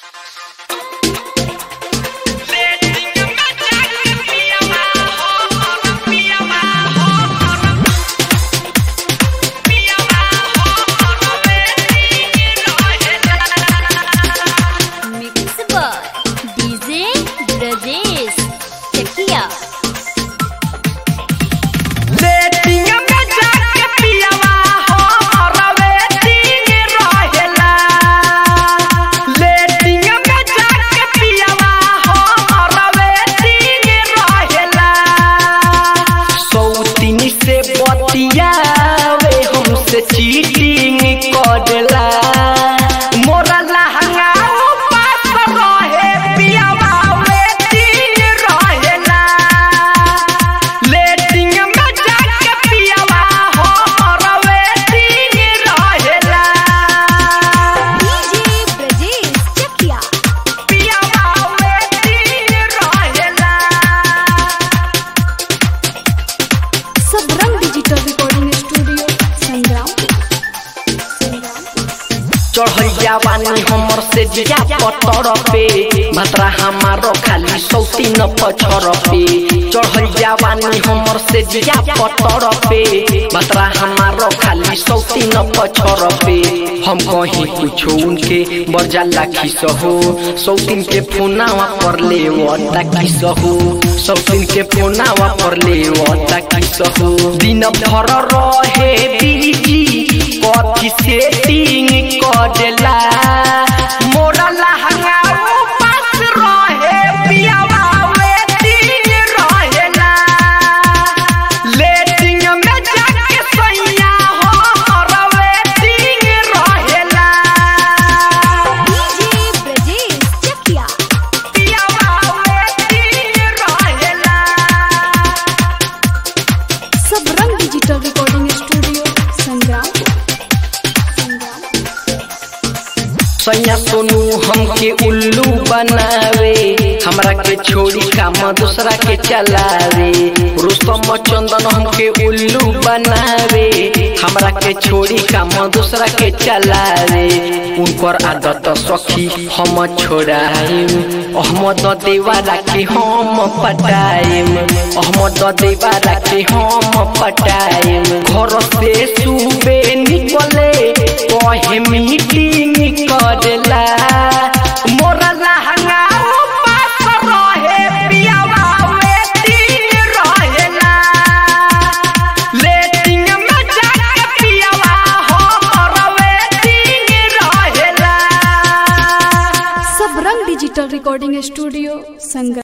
चढ़ैया बानी हमर से जिया पतर पे भतरा हमारो खाली सौती न पछर पे चढ़ैया बानी हमर से जिया पतर पे भतरा हमारो खाली सौती न पछर पे हम कहीं कुछो उनके बरजा लाखी सहो सौतीन के फोनावा पर ले वता की सहो सौतीन के फोनावा पर ले वता की सहो दिन भर रहे बीजी कथी सेटिंग करेला मोरा लहंगा उपास रहे पियावा वेटिंग रहेला लेटिंग में जाके सैया हो वेटिंग रहेला डीजे ब्रजेश चकिया पियावा वेटिंग रहेला सब रंग digital recording studio Sangram Sangram सैया सोनू हमके उल्लू बनावे हमरा के छोड़ी काम दूसरा के चलावे रुस्तम चंदन हमके उल्लू बनावे हमरा के छोड़ी काम दूसरा के चलावे उनकर आदत सखी हम छोड़ाइम अहमद देवारा के हम पटाइम अहमद देवारा के हम पटाइम घर से सुबे निकले कहे मीटिंग करेला मोरा लहंगा उपास रहे पियावा वेटिंग रहेला लेटिंग में जाके पियावा हो वेटिंग रहेला सब रंग डिजिटल रिकॉर्डिंग स्टूडियो संग्राम